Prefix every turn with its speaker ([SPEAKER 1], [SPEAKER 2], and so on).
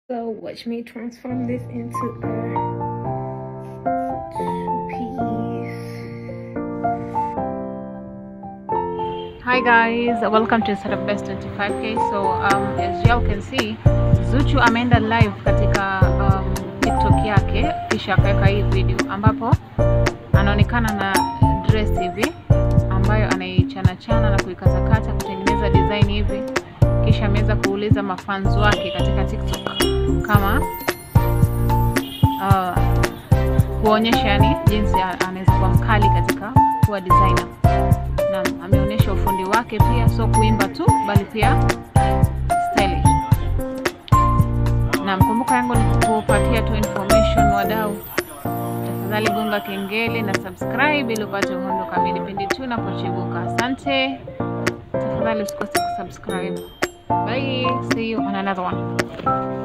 [SPEAKER 1] So watch me transform this into a two-piece.
[SPEAKER 2] Hi guys, welcome to Setup Best 25k. So um, as y'all can see, Zuchu ameenda live katika um, TikTok yake kisha akaweka hii video ambapo anaonekana na dress hivi ambayo anaichana chana na kuikatakata kutengeneza design hivi, kisha ameweza kuuliza mafans wake katika TikTok kama uh, kuonyesha yani jinsi anaweza kuwa mkali katika kuwa designer. Naam, ameonyesha ufundi wake pia, sio kuimba tu bali pia stylish. Naam, kumbuka yangu ni kupatia tu information wadau. Tafadhali gonga kengele na subscribe ili upate uhondo kamili pindi tu napochibuka. Asante, tafadhali usikose kusubscribe. Bye, see you on another one.